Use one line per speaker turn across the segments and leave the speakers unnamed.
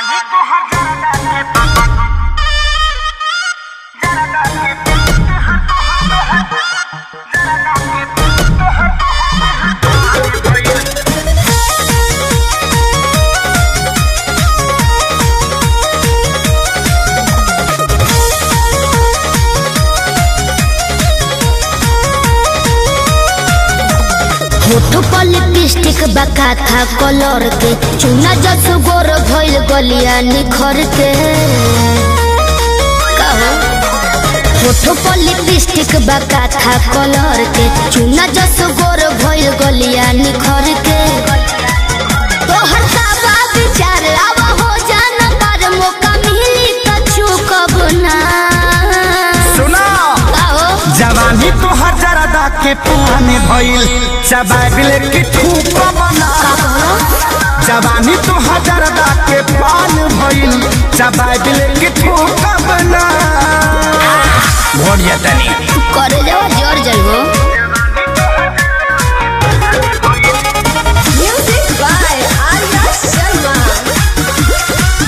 जवानी तो हर जरा के पापा जरा के पापा हर तो हर जरा के पापा हर तो हर
होठ पर लिपस्टिक बका था कलर के चुना जस गोर भइल गलिया निखर के कहो होठ पर लिपस्टिक बका था कलर के चुना जस गोर भइल गलिया निखर के तोहर साबा विचार आवा हो जाना पर मौका मिली त चुकब ना
सुना
कहो
जवानी तो हर जरा के पुराने भइल चबाबिल की ठूक बना जवानी तो हर जरा के पान भइल चबाबिल की ठूक बना भोरिया तनी
करे जाओ जर जाइबो
Music by Arya Sharma.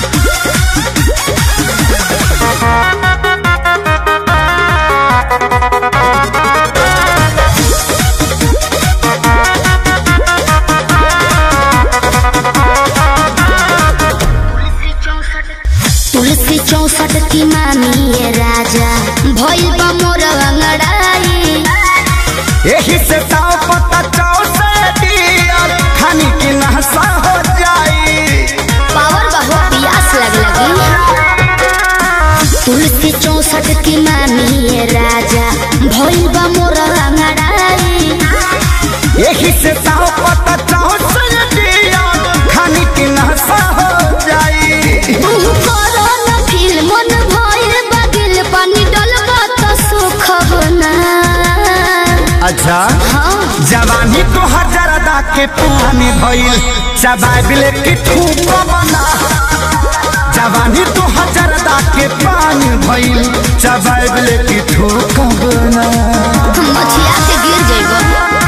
तुलसी चौसठ की मामी ये राजा भइल बा मोर अंगड़ाई
यही से ताव पता चाव से दियल खानी की नहसा हो जाई
पावर बहु पियास लग लगी तुलसी चौसठ की मामी ये राजा भइल बा मोर अंगड़ाई
यही से ताव पता चाव से दियल खानी की नहसा हो जाई
तू करो न फील मन भइल बगिल पानी डलबा त सुख बना
अच्छा
हाँ
जवानी तो हर जरा के पुराने भइल चबाबिल की ठूक बना जवानी तो हर जरा के पानी भइल चबाबिल की ठूक बना
मछिया के गिर जइबो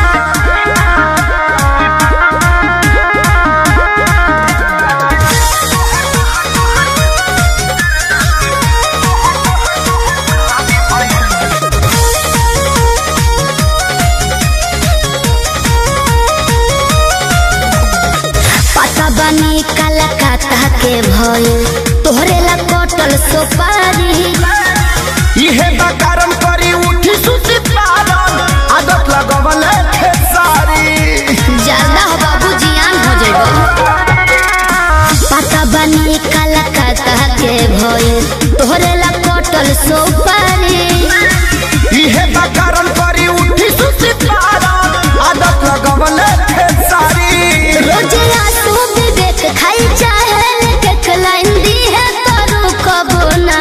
पता बनी कलकत्ता के भइल तोहरे ला कटल सोपारी
इहे बकारम करी उठी सुती पारन आदत लगवल खेसारी
ज्यादा हो बाबू जियान हो जइबो पता बनी कलकत्ता के भइल तोहरे ला कटल सोपारी
इहे बकारम करी उठी सुती पारन आदत लगवल खेसारी
रोजे आंसू विवेक खाई चाहे लेके खलाइन दी है तरू कबो ना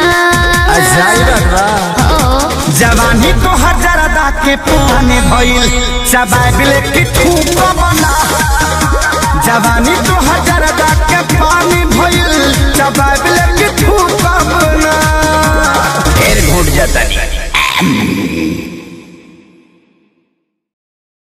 ओ
जवानी तो हर जरा के पुराने भइल चबाबिल की ठूक बना जवानी तो हर